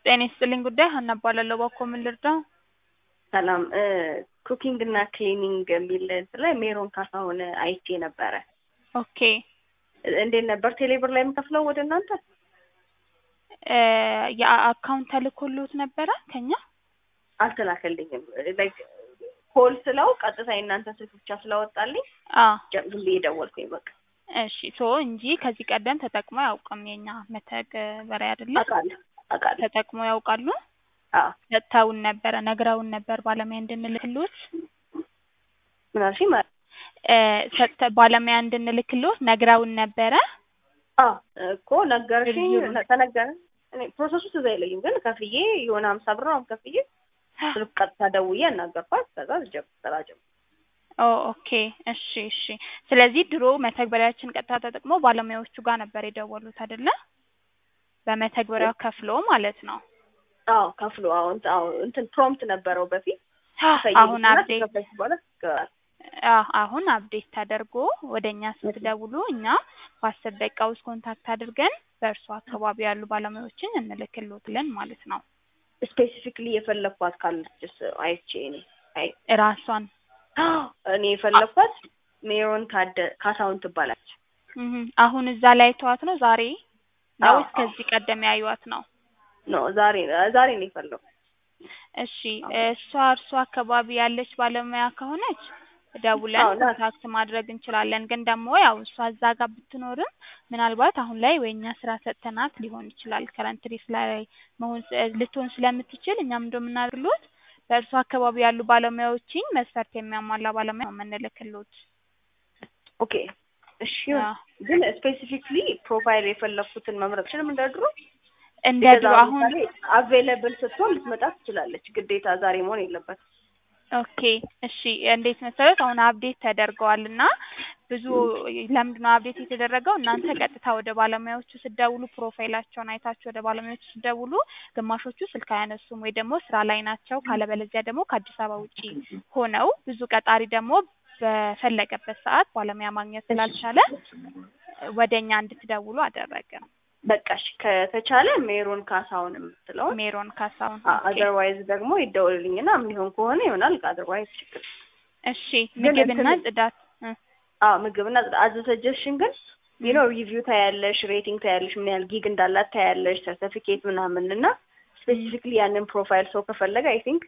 ጤና ይስጥልኝ ጉዳይ ሀና እባላለሁ። ባኮ ምን ልርዳው? ሰላም ኩኪንግ እና ክሊኒንግ የሚል እንትን ላይ ሜሮን ካሳሁን አይቼ ነበረ። ኦኬ እንዴት ነበር ቴሌብር ላይ የምከፍለው ወደ እናንተ? እ የአካውንት ተልኮሎት ነበረ ከኛ? አልተላከልኝም። ላይክ ኮል ስለው ቀጥታ የእናንተ ስልክ ብቻ ስላወጣልኝ አ ጀ- ዝም ብዬ ደወልኩኝ በቃ። እሺ ሶ እንጂ ከዚህ ቀደም ተጠቅሞ አያውቅም። የኛ መተግበሪያ አይደለም አውቃለሁ አውቃለሁ። ተጠቅሞ ያውቃሉ? አዎ ሰጥተውን ነበረ ነግረውን ነበር ባለሙያ እንድንልክሎት ምን አልሽኝ? ማለት እ ሰጥተ ባለሙያ እንድንልክሎት ነግረውን ነበረ። አዎ እኮ ነገርሽኝ፣ ዝርዝሩን። ነ- ተነገረ። እኔ ፕሮሰሱ ትዝ አይለኝም፣ ግን ከፍዬ የሆነ ሀምሳ ብር ነው ከፍዬ ስልክ ቀጥታ ደውዬ አናገርኳት። ከዛ ጀብ ስራ ጀመርኩ። ኦ ኦኬ እሺ እሺ። ስለዚህ ድሮ መተግበሪያችን ቀጥታ ተጠቅሞ ባለሙያዎቹ ጋር ነበር የደወሉት አይደለ? በመተግበሪያው ከፍሎ ማለት ነው። አዎ ከፍሎ አዎ እንትን አዎ እንትን ፕሮምፕት ነበረው በፊት አሁን ከፈይልኝና አፕዴት ከከፈይኩ በኋላ ይገባል። አዎ አሁን አፕዴት ተደርጎ ወደ እኛ ስትደውሉ እኛ በአስር ደቂቃ ውስጥ ኮንታክት አድርገን በእርሱ አካባቢ ያሉ ባለሙያዎችን እንልክሎትለን ማለት ነው። ስፔሲፊክሊ የፈለኳት ካለችስ አይቼ እኔ አይ ራሷን እኔ የፈለኳት ሜሮን ካደ ካሳሁን ትባላለች። እህ አሁን እዛ ላይ ተዋት ነው ዛሬ ነው አዎ፣ ወይስ ከዚህ ቀደም ያዩዋት ነው? ኖ ዛሬ ዛሬ ነው የፈለኩ። እሺ እሷ እርሷ አካባቢ ያለች ባለሙያ ከሆነች ደውለን አዎ፣ ናት። ኮንታክት ማድረግ እንችላለን። ግን ደግሞ ያው እሷ እዛ ጋር ብትኖርም ምናልባት አሁን ላይ ወይ እኛ ስራ ሰጥተናት ሊሆን ይችላል ከረንትሪ ላይ መሆን ስ- ልትሆን ስለምትችል እኛም እንደምናደርግሎት በእርሷ አካባቢ ያሉ ባለሙያዎችን መስፈርት የሚያሟላ ባለሙያ ነው የምንልክሎት። ኦኬ እሺ ይሁን። አዎ። ግን ስፔሲፊክሊ ፕሮፋይል የፈለኩትን መምረጥ ችልም እንደ ድሮ እንደ ድሮ አሁን አቬለብል ስትሆን ልትመጣ ትችላለች። ግዴታ ዛሬ መሆን የለበትም። ኦኬ እሺ እንዴት መሰረት አሁን አፕዴት ተደርገዋል እና ብዙ ለምንድን ነው አፕዴት የተደረገው እናንተ ቀጥታ ወደ ባለሙያዎቹ ስትደውሉ ፕሮፋይላቸውን አይታችሁ ወደ ባለሙያዎቹ ስትደውሉ ግማሾቹ ስልክ አያነሱም ወይ ደግሞ ስራ ላይ ናቸው ካለበለዚያ ደግሞ ከአዲስ አበባ ውጪ ሆነው ብዙ ቀጣሪ ደግሞ በፈለገበት ሰዓት ባለሙያ ማግኘት ስላልቻለ ወደ እኛ እንድትደውሉ አደረገ በቃ እሺ ከተቻለ ሜሮን ካሳሁን የምትለውን ሜሮን ካሳሁን ኦኬ። አዘርዋይዝ ደግሞ ይደውልልኝና የሚሆን ከሆነ ይሆናል። አዘርዋይዝ ችግር እሺ ግን ምግብና እንትን- ጽዳት እ አዎ ምግብና አዘ ሰጀሽን ግን ዩ ኖ ሪቪው ታያለሽ፣ ሬቲንግ ታያለሽ፣ ምን ያህል ጊግ እንዳላት ታያለሽ፣ ሰርቲፊኬት ምናምን እና ስፔሲፊክሊ ያንን ፕሮፋይል ሰው ከፈለገ አይ ቲንክ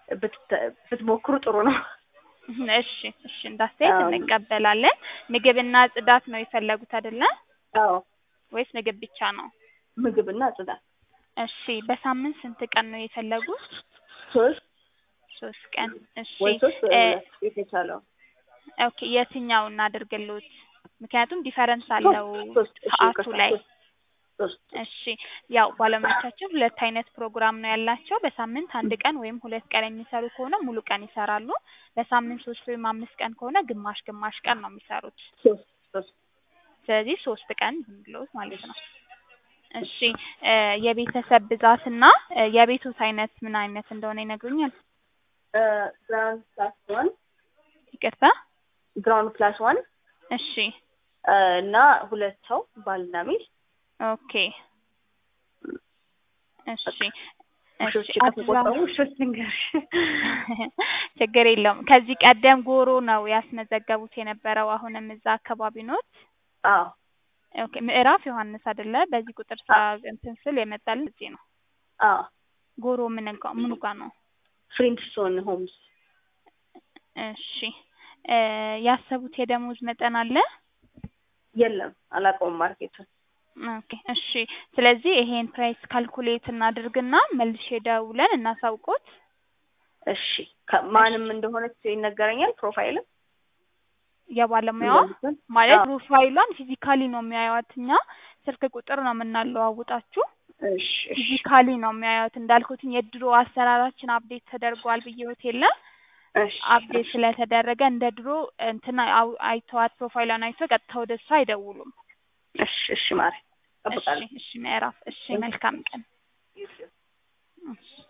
ብትሞክሩ ጥሩ ነው። እሺ እሺ እንዳስተያየት አዎ። እንቀበላለን። ምግብና ጽዳት ነው የፈለጉት አይደለ? አዎ ወይስ ምግብ ብቻ ነው? ምግብና ጽዳት እሺ በሳምንት ስንት ቀን ነው የፈለጉት? ሶስት ሶስት ቀን። እሺ ወይ ሶስት ወይ እ ሁለት የተቻለው ኦኬ የትኛው እናድርግሎት? ምክንያቱም ዲፈረንስ አለው ሶስት እሺ ሰዓቱ ይቅርታ፣ ላይ። ሶስት ሶስት እሺ ያው ባለሙያዎቻችን ሁለት አይነት ፕሮግራም ነው ያላቸው። በሳምንት አንድ ቀን ወይም ሁለት ቀን የሚሰሩ ከሆነ ሙሉ ቀን ይሰራሉ። በሳምንት ሶስት ወይም አምስት ቀን ከሆነ ግማሽ ግማሽ ቀን ነው የሚሰሩት። ሶስት ሶስት ስለዚህ ሶስት ቀን ብንብሎት ማለት ነው። እሺ እ የቤተሰብ ብዛትና እ የቤቶት አይነት ምን አይነት እንደሆነ ይነግሩኛል? ግራውንድ ፕላስ ዋን ይቅርታ። ግራውንድ ፕላስ ዋን እሺ እና ሁለት ሰው ባልና ሚስት ኦኬ እሺ ውሾች እሺ ከተቆጠሩ አድራ- ውሾች ልንገርሽ ችግር የለውም። ከዚህ ቀደም ጎሮ ነው ያስመዘገቡት የነበረው። አሁንም እዛ አካባቢ ኖት? አዎ ኦኬ ምዕራፍ ዮሐንስ አይደለ? በዚህ ቁጥር ስራ እንትን ስል የመጣልን እዚህ ነው። አዎ ጎሮ ምን ጋ ምኑ ጋር ነው? ፍሪንትስቶን ሆምስ እሺ እ ያሰቡት የደሞዝ መጠን አለ? የለም አላውቀውም ማርኬቱን ኦኬ እሺ። ስለዚህ ይሄን ፕራይስ ካልኩሌት እናድርግና መልሼ ደውለን እናሳውቆት። እሺ ከ- ማንም እንደሆነች ይነገረኛል ፕሮፋይልም የባለሙያዋ እንደምትሆን? ማለት አዎ። ፕሮፋይሏን ፊዚካሊ ነው የሚያዩት። እኛ ስልክ ቁጥር ነው የምናለዋውጣችሁ። እሺ እሺ ፊዚካሊ ነው የሚያዩት። እንዳልኩትኝ የድሮ አሰራራችን አፕዴት ተደርጓል ብዬዎት የለ እሺ አፕዴት ስለተደረገ እንደ ድሮ እንትና አው- አይተዋት ፕሮፋይሏን አይተው ቀጥታ ወደ እሷ አይደውሉም። እሺ እሺ ማሪ እሺ እጠብቃለሁ እሺ ምዕራፍ እሺ መልካም ቀን። እሺ